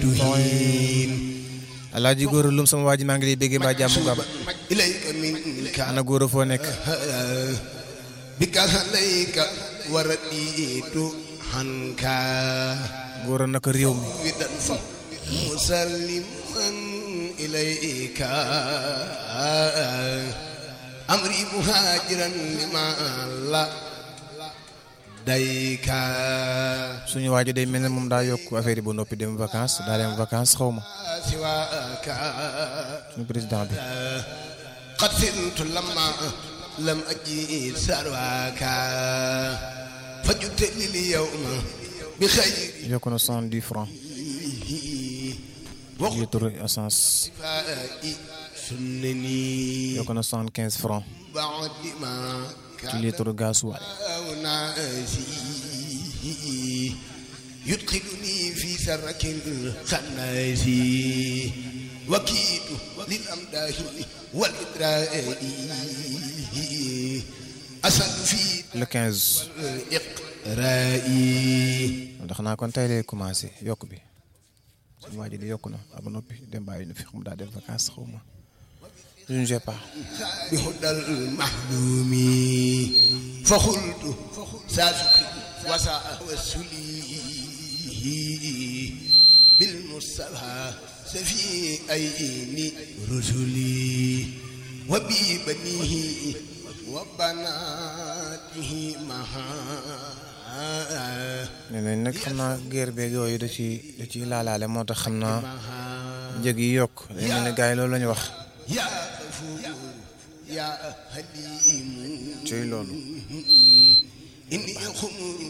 tuhin alaaji góor lum sama waa ji maa ngi lay béggee mbaa jàmm ko am ilayka minka ana góor foo nekk bika alayka wa raditu hanka góor naka réew mi widan musalliman ilayka amri muhajiran lima la dayka suñu waa ji day mel ne moom daa yokk affaire yi ba noppi dem vacances daa dem vacances xaw ma siwaka suñu président bi قد سرت لما لم أجي سرواك فجدت لي اليوم بخير yokk na soixante-dix francs litre essence وقفائي سنني yokk na soixante-quinze francs بعد ما ci كان litre gasoil ناسي يدخلني في سرك الخناس وكيد للأمداه والإدراء أسد في le quinze الإقراء ndax naa kon tey lay commencé yokk bi suñu waa ji di yokk na ba noppi dem bàyyi nu fi xam daa dem vacances xaw ma je ne sais pas بهدى المحلوم فخلت ساسك وساء وسلي بالمصطفى سفي أين رسلي وببنيه وبناته معا nee nañ nag xam naa guerre beeg yooyu da ci da ciy laalaale moo tax xam naa njëg yi yokk day mel ne gars yi loolu la ñu wax يا غفور يا حليم ciy loolu إني خمر